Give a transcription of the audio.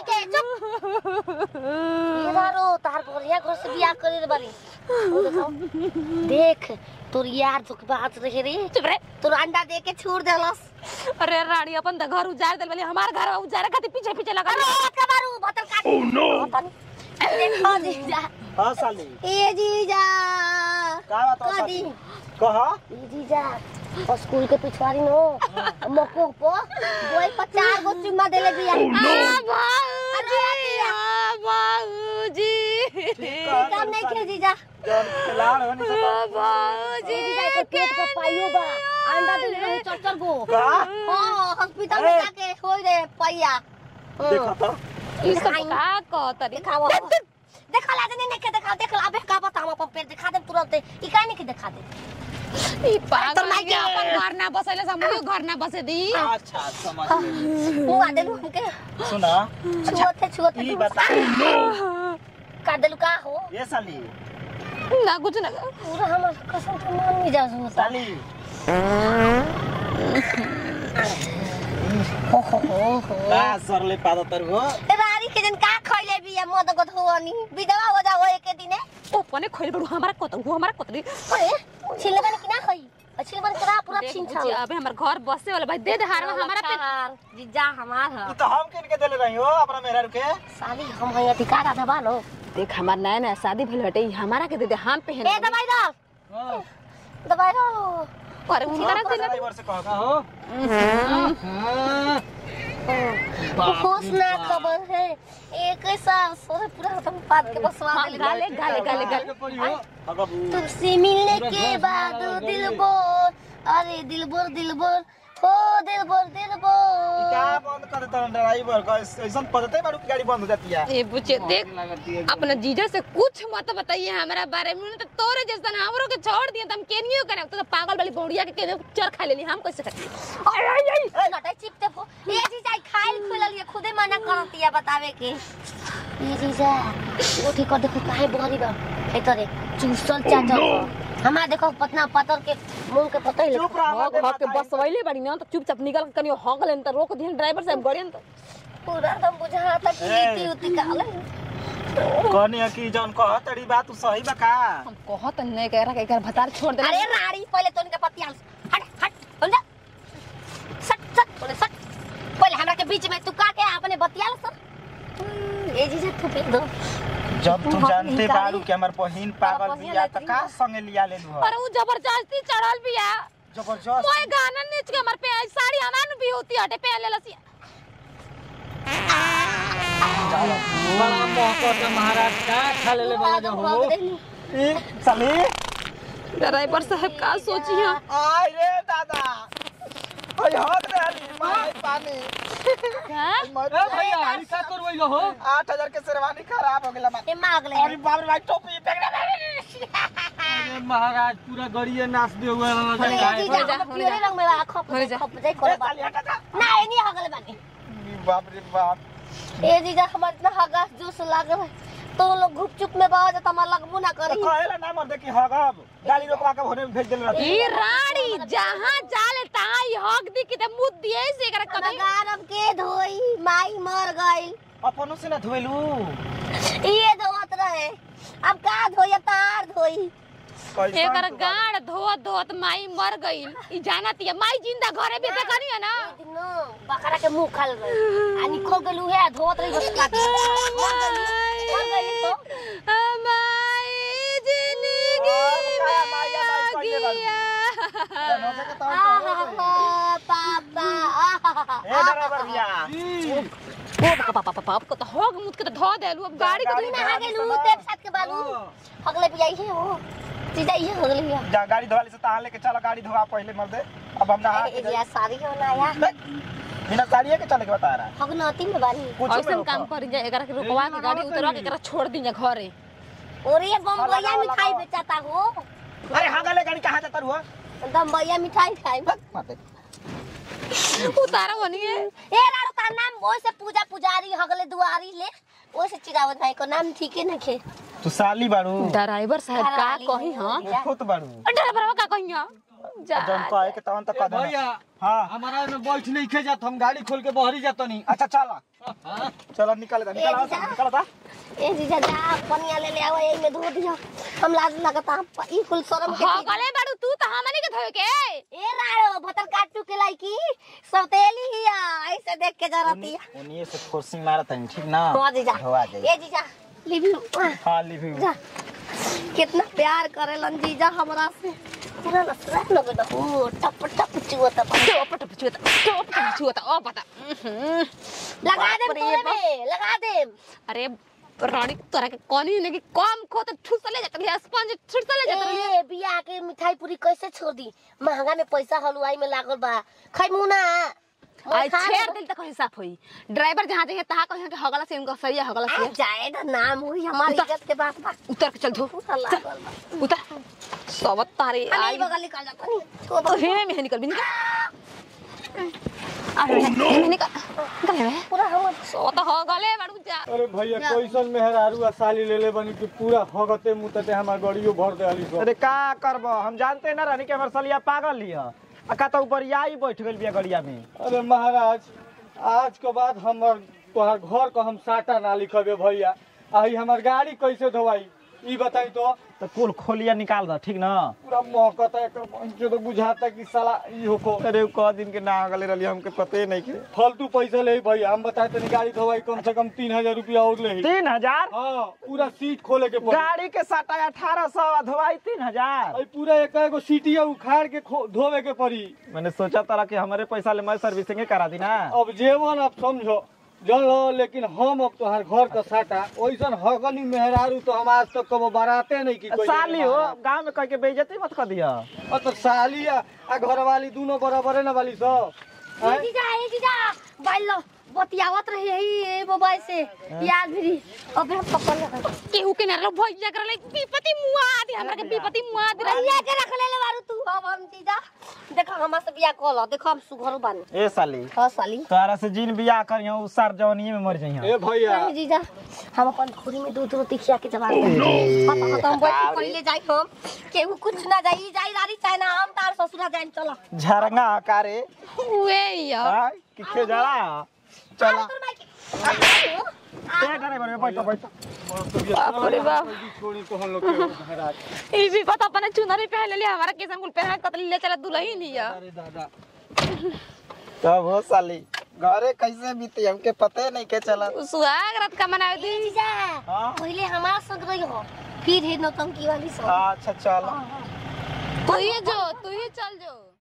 के चुप इधरो तार बढ़िया घर से बियाह करे बारी ओ देखो, देख तोर यार तो बात रहे रे चुप रे तोर अंडा दे के छोड़ देलस अरे रानी अपन त घर उजाड़ देल बली हमार घर उजाड़े खातिर पीछे पीछे लगा अरे का मारू बोतल काट ओह नो देखो जीजा हाँ साली ए जीजा का बात है कदी साली कहा ए जीजा और स्कूल के पिछवाड़ी नो मको पो बोई पर चार गो चुम्मा देले बिया आ बाबूजी आ बाबूजी काम नहीं खे जीजा जौन खिलाड़ हो नहीं आ सकता बाबूजी ए जीजा एकर पेट पर पाइयो बा अंडा देले रहे चचर गो का हां हॉस्पिटल में ए। जाके होई रे पैया देखा तो ई सब का कहतरी दिखाओ देखा ला नहीं के दिखाओ देख ला अबे का बता हम अपन पेट दिखा दे तुरंत ई काहे नहीं के दिखा दे ई पागल तोर माई के के। अपन घर ना बसैले हमरो घर ना बसे दी अच्छा समझ गई मुंह आ देलू हमके सुना छुअते छुअते ई बता का देलू का हो ये साली ना कुछ ना पूरा हमर कसम के मन नहीं जा होता साली हो हो हो हो का सरले पादो तर हो रानी के जन का खइले बिया मद गद होनी विधवा हो जा होए के दिने ओ पने खोल बड़ू हमारा कत वो हमारा कतरी अरे छिले बन कि ना खई छिले बन करा पूरा छीन छाव अबे हमर घर बसे वाला भाई दे दे हार हमारा पे जीजा हमार ई तो हम किन के देले रही हो अपना मेहरा के साली हम हया टिकारा दबा लो देख हमार नया नया शादी भेल हटे ई हमारा के दे दे हम पहन ए दवाई दो हां दवाई दो पर उनका रख देना ड्राइवर से कहो का हो होश ना खबर है एक साल सोरे पूरा खत्म पाद के बसवा हाँ, देले गाले गाले गाले गाले अगर तुमसे मिलने के बाद दिल बोल अरे दिल बोल दिल बोल हो दिल बोल दिल बोल क्या बंद कर देता ड्राइवर का ऐसा पदते बारू की गाड़ी बंद हो जाती है ए बुचे देख अपना जीजा से कुछ मत बताइए हमारा बारे में तो तोरे जैसा ना हमरो के छोड़ दिए तो हम केनियो करे तो पागल वाली बौड़िया के केनियो चर खा लेली हम कैसे खाती अरे अरे अरे नटाई चिपते फो ये जीजा खाइल खुलल ये खुदे मना करती है बतावे के ये जीजा वो ठीक कर देखो काहे बहरी बा ए तरे चूसल चाचा हमारा देखो पतना पतर के मुंह के पता ही चुप रहा हो घर के बसवैले बड़ी ना तो चुपचाप निकल के कनियो हग लेन तो रोक दिहन ड्राइवर साहब गड़ियन तो पूरा दम बुझा था कि ए। इति उति काले कहनी है कि जौन कह तड़ी बात तू सही बा का हम कहत नहीं कह रहा कि एकर भतार छोड़ देना अरे राड़ी पहले तो इनके पतियाल हट हट बोल जा सट सट बोले सट पहले हमरा के बीच में तू का के अपने बतियाल सर ए जी से तू पे दो जब तू हम जानते निकाली। बारू कि हमर बहिन पागल बहिन बिया त लेतरी का बा। संगे लिया ले लू अरे वो जबरदस्ती चढ़ल बिया जबरदस्त मोए गाना नीच के हमर पे साड़ी हमान भी होती हटे पे ले लसी बड़ा मौका के महाराज का खा ले वाला जो हो ई साली ड्राइवर साहब का सोची है आय रे दादा ओय हद रे अली माय पानी हां ए भैया ई का करबै हो 8000 के शेरवानी खराब हो गेला ए माग ले अरे बाप रे भाई टोपी फेंक दे अरे महाराज पूरा गड़िए नाच दे हुए ए जी हो जा, जा हो पियोरे जा। रंग में बा खप हो जा। खप जाई ए करे बा साली हटा जा ना ए नहीं हगले बानी बाप रे बाप ए जी जा हमर इतना हगा जूस लागल है तो लोग गुपचुप में बावा जा तमा लगबू ना तो करी कहेला ना मर दे कि हगब गाड़ी रोकवा के होने में भेज देले रहती ई रानी जहां जाले तहां ई हक दी कि ते मुद दिए से एकरा कभी नगारब के धोई माई मर गई अपनों से ना धोइलू ये धोत रहे अब का धोई अब तार धोई कैसन एकर तू गाड़ धोत धोत माई मर गईल ई जानत है माई जिंदा घरे भी देखनी है ना दिनो बकरा के मुंह खाल रहे आ निकल गेलू है धोत रही बस काट मर गई मर गई तो माई जिंदगी और का माई या माई कइले बाड़ू? गया जनों से के तौर पर हो गई। आहा, पापा आहा। ए ड्राइवर भैया ओ पापा पापा पापा को तो होग मुद के तो धो देलू अब गाड़ी को गाड़ी तू नहा गेलू तेरे साथ के बालू अगले भी आई है वो जीजा ये अगले भी जा गाड़ी धोवाली से तहां लेके चलो गाड़ी धोवा पहले मर दे अब हम नहा के ए जी शादी हो ना या बिना साड़िए के चले के बता रहा है हगनती में बानी कुछ ऐसन काम कर जाए एकरा के रुकवा के गाड़ी उतरवा के एकरा छोड़ दी जा घरे और ये बम्बैया मिठाई बेचाता हो अरे हाँ गले गाड़ी कहाँ जाता हुआ बम्बैया मिठाई खाई माते उतारा बनिए ए रारो का नाम वो से पूजा पुजारी हगले दुआरी ले वो से चिरावत भाई को नाम ठीक है नखे तू साली बाड़ू ड्राइवर साहब का कही हां खुद बाड़ू ड्राइवर का कही हां जा जब कहे के तहन तक कह देना भैया हाँ हमारा में बैठ नहीं खे जात हम गाड़ी खोल के बहरी जात नहीं अच्छा चला चलो निकाल दा निकाल ए, निकाल दा ए जीजा जा पनिया ले ले आवा एही में धो दिया हम लाज लगता हम प- ई कुल शरम के हाँ चीज- गले बाड़ू तू तो हमने के धोए के ए राड़ो भतर काटू के लाइकी सौतेली हिया ऐसे देख के जरती ओनिए से फोर्सिंग मारत है ठीक ना हो जीजा धोआ जाई ए जीजा लिवी हां लिव यू जा कितना प्यार करेलन जीजा हमरा से पूरा नसरा लगे ना ओ टप टप चुवता टोप टोप छुता टोप टोप छुता ओ पता उहुं। लगा दे बाप रे तोरे बाप। में लगा दे अरे रानी तोरा के कोनी ने कि कम खो तो ठुसले जात रही स्पंज ठुसले जात रही ए बिया के मिठाई पूरी कैसे छोड़ दी महंगा में पैसा हलवाई में लागल बा खैमू ना आई छेड़ दिल तक हिसाब होई ड्राइवर जहां जाए तहां कहे के हगला से इनका सही है हगला आ से जाए ना नाम हुई हमारी उतर। इज्जत के बात बा उतर के चल धो पूरा लागल बा उतर सब तारे अरे आई ई बगल निकल जाता नहीं तो तो हे में निकल भी निकल अरे निकल निकल रे पूरा हम सो तो हो गले बाड़ू जा अरे भैया कैसन मेहरारू आ साली ले ले बनी कि पूरा हगते मुतते हमार गड़ियो भर दे आली अरे का करब हम जानते ना रहनी कि हमर सलिया पागल हिय आ का तो ऊपर आई बैठ गेल बिया गड़िया में अरे महाराज आज के बाद हमर तोहर घर को हम साटा ना लिखबे भैया आई हमार गाड़ी कैसे धोवाई ई बताई तो तो कुल खोलिया निकाल द ठीक ना पूरा महकता है एकर मुझे तो बुझाता कि साला ई होको अरे क दिन के ना गले रहली हमके पते नहीं के फालतू पैसा ले भैया हम बताए तनी गाड़ी धोवाई कम से कम तीन हजार रुपया और ले तीन हजार हाँ पूरा सीट खोले के पड़ी गाड़ी के साटा अठारह सौ धोवाई तीन हजार अई पूरा एक एगो सीटिया उखाड़ के खो- धोवे के पड़ी मैंने सोचा तारा कि हमारे पैसा ले मैं सर्विसिंग करा दी ना अब जेवन अब समझो जन लो लेकिन हम अब तोहार घर का साटा ओइसन हगनी मेहरारू तो हम आज तक कबो बाराते नहीं की कोई साली हो गांव में कह के बेइज्जती मत कर दिया और तो साली आ आ घर वाली दोनों बराबर है ना वाली सब ए जीजा ए जीजा बाइल लो बतियावत रही है मोबाइल से याद भी अबे हम पकड़ लगा केहू के नरलो भैया करले विपति मुआ दे हमरा के विपति मुआ दे भैया के रख ले ले बारू तू अब हम जीजा देखो हमरा से बिया कॉल देखो हम सुघर बानी ए साली हां साली तोरा से जिन बियाह करियो उ सार जवानी में मर जइयो ए भैया नहीं जीजा हम अपन खुरी में दूध रोटी खिया के जवाब पता पता हम बैठ के पहिले जाई हम केहू कुछ ना जाई जाई रारी चाहे ना हम तार ससुरा जाई चलो झरंगा आकारे वे या हां कि के जड़ा चला तोर माई के ए ड्राइवर में बैठो बैठो बाप रे बाप छोड़ी तो हम लोग के महाराज ई भी पता अपने चुनरी पहन ले हमारा किसन कुल पहन कतली ले चला दुल्हन ही या अरे दादा तब हो साली घरे कैसे बीती हमके पते नहीं के चला सुहाग रात का मनावे दी जीजा हाँ? पहिले हमारा संग रही हो फिर हे नौटंकी वाली सब अच्छा चलो तू ही जो तू ही चल जो